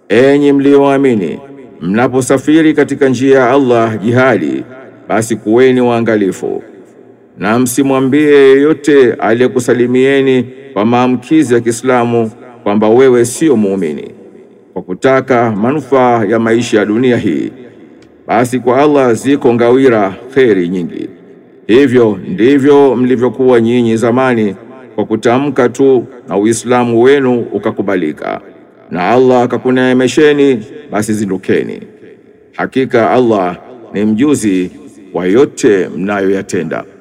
enyi mlioamini, mnaposafiri katika njia ya Allah jihadi, basi kuweni waangalifu na msimwambie yeyote aliyekusalimieni kwa maamkizi ya Kiislamu kwamba wewe sio muumini kwa kutaka manufaa ya maisha ya dunia hii, basi kwa Allah ziko ngawira kheri nyingi. Hivyo ndivyo mlivyokuwa nyinyi zamani, kwa kutamka tu na Uislamu wenu ukakubalika, na Allah akakuneemesheni, basi zindukeni. Hakika Allah ni mjuzi wa yote mnayoyatenda.